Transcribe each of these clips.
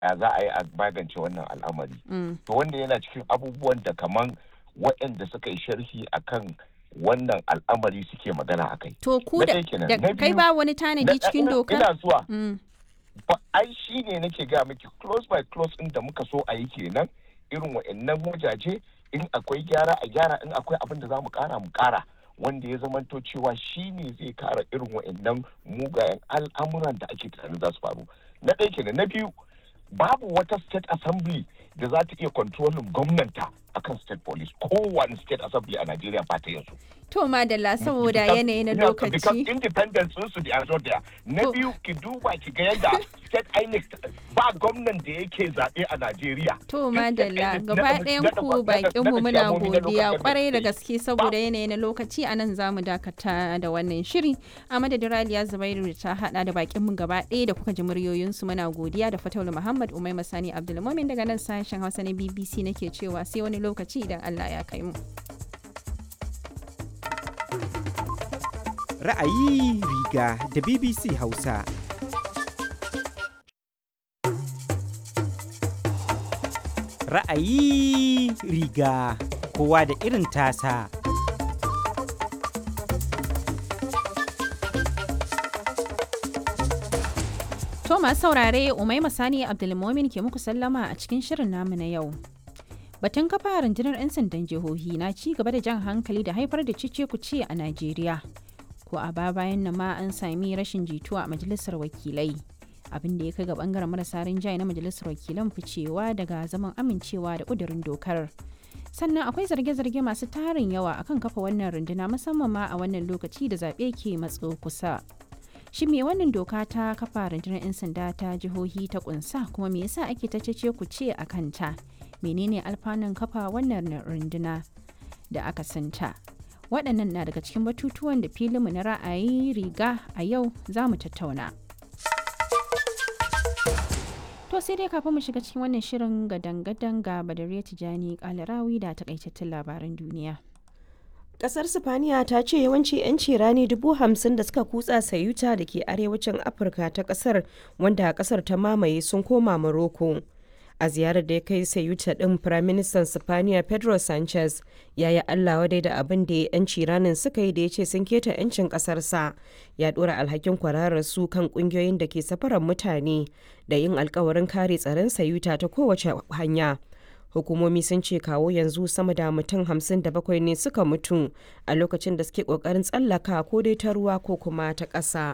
ya za a yi a magance wannan al'amari to wanda yana cikin abubuwan da kaman waɗanda suka yi sharhi akan wannan al'amari suke magana a kai. To ku da kai ba wani tanadi cikin dokar? Ina zuwa. Ai shi ne nake gaya miki close by close ɗin da muka so a yi kenan irin wa'annan wajaje in akwai gyara a gyara in akwai abin da za mu kara mu kara wanda ya zamanto cewa shi ne zai kara irin wa'annan mugayen al'amuran da ake tunanin za su faru. Na ɗaya kenan na biyu babu wata state assembly da za ta iya kontrolin gwamnanta akan state police kowane state assembly a Najeriya ba ta yanzu. To madalla saboda yanayi na lokaci. Because independence sun su da yazo da Na biyu ki duba ki ga yadda state INEC ba gwamnan da yake zaɓe a Najeriya. To madalla gaba ɗayan ku bakin mu muna godiya kwarai da gaske saboda yanayi na lokaci a nan za mu dakata da wannan shiri. A madadin Raliya Zubairu ta hada da bakin mu gaba ɗaya da kuka ji muryoyinsu muna godiya da Fataulu Muhammad Umai Masani Abdulmumin daga nan sashen Hausa na BBC nake cewa sai wani lokaci idan Allah ya kai mu. Ra'ayi riga da BBC Hausa. Ra'ayi riga kowa da irin tasa. To masu saurare Umaima Sani Abdulmomin ke muku sallama a cikin shirin namu na yau. Batun kafa rundunar 'yan sandan jihohi na ci gaba da jan hankali da haifar da cice kuce a Najeriya. Ko a ba bayan nan ma an sami rashin jituwa a majalisar wakilai. Abin da ya kai ga bangaren marasa rinjaye na majalisar wakilan ficewa daga zaman amincewa da kudurin dokar. Sannan akwai zarge-zarge masu tarin yawa akan kafa wannan runduna musamman ma a wannan lokaci da zaɓe ke matso kusa. Shi me wannan doka ta kafa rundunar 'yan sanda ta jihohi ta kunsa kuma me yasa ake ta cece ku ce a kanta? menene alfanun kafa wannan runduna da aka santa waɗannan na daga cikin batutuwan da filinmu na ra'ayi riga a yau za mu tattauna to sai dai kafin mu shiga cikin wannan shirin gadan-gadan ga badariya tijani kalarawi da takaitattun labaran duniya Kasar Sifaniya ta ce yawanci 'yanci rani dubu hamsin da suka kutsa sayuta da ke arewacin Afirka ta kasar wanda kasar ta mamaye sun koma Morocco. a ziyarar da ya kai sayuta din firaministan sifaniya pedro sanchez ya yi allah wadai da abin da yanci ranin suka yi da ya ce sun keta yancin kasarsa ya dora alhakin kwararar su kan kungiyoyin da ke safarar mutane da yin alkawarin kare tsaron sayuta ta kowace hanya hukumomi sun ce kawo yanzu sama da mutum hamsin da bakwai ne suka mutu a lokacin da suke kokarin tsallaka ko dai ta ruwa ko kuma ta ƙasa.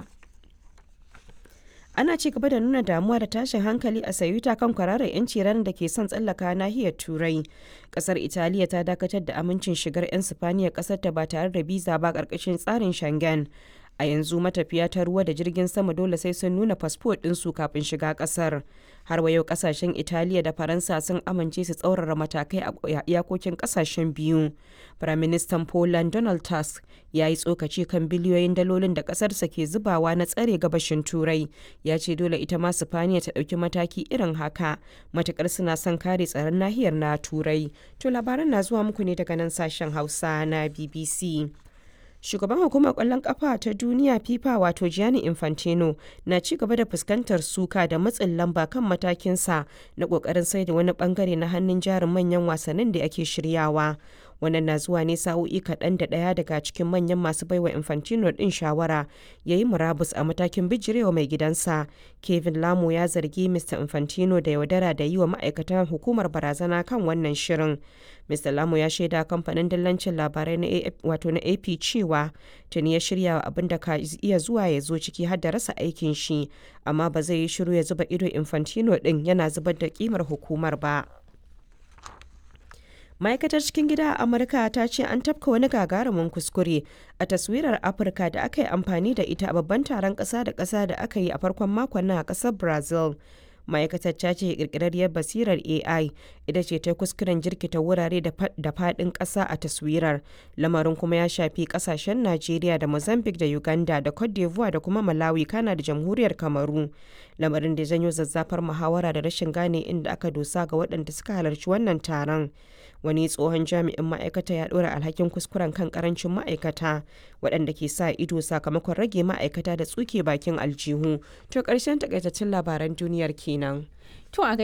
ana ci gaba da nuna damuwa da tashin hankali a sayuta kan kwararar 'yanci ranar da ke son tsallaka nahiyar turai kasar italiya ta dakatar da amincin shigar 'yan sifaniya kasar ta ba tare da biza ba karkashin tsarin shangen a yanzu matafiya ta ruwa da jirgin sama dole sai sun nuna fasfo ɗinsu kafin shiga ƙasar har wa yau ƙasashen italiya da faransa sun amince su tsaurara matakai a iyakokin ƙasashen biyu firaministan poland donald tusk ya yi tsokaci kan biliyoyin dalolin da ƙasarsa ke zubawa na tsare gabashin turai ya ce dole ita ma sifaniya ta ɗauki mataki irin haka matukar suna son kare tsaron nahiyar na turai to labaran na zuwa muku ne daga nan sashen hausa na bbc shugaban hukumar kwallon kafa ta duniya fifa wato gianni infantino na ci gaba da fuskantar suka da matsin lamba kan matakinsa na kokarin sai da wani bangare na hannun jarin manyan wasannin da ake shiryawa wannan na zuwa ne sa'o'i kaɗan da ɗaya daga cikin manyan masu baiwa infantino ɗin shawara ya yi murabus a matakin bijirewa mai gidansa kevin lamo ya zargi mr infantino da yaudara da yi wa ma'aikatan hukumar barazana kan wannan shirin mr lamo ya shaida kamfanin dillancin labarai na wato na ap cewa tuni ya shirya abin da ka iya zuwa ya zo ciki har da rasa aikin shi amma ba zai yi shiru ya zuba ido infantino ɗin yana zubar da kimar hukumar ba ma'aikatar cikin gida a amurka ta ce an tafka wani gagarumin kuskure a taswirar afirka da aka yi amfani da ita a babban taron ƙasa da ƙasa da aka yi a farkon makon nan a ƙasar brazil ma'aikatar ta ce kirkirarriyar basirar ai ita ce ta kuskuren jirkita wurare da faɗin ƙasa a taswirar lamarin kuma ya shafi ƙasashen najeriya da mozambique da uganda da cote d'ivoire da kuma malawi kana da jamhuriyar kamaru lamarin da janyo zazzafar muhawara da rashin gane inda aka dosa ga waɗanda suka halarci wannan taron wani tsohon jami'in ma'aikata ya ɗora alhakin kuskuren kan karancin ma'aikata waɗanda ke sa ido sakamakon rage ma'aikata da tsuke bakin aljihu to ƙarshen takaitaccen labaran duniyar kenan to a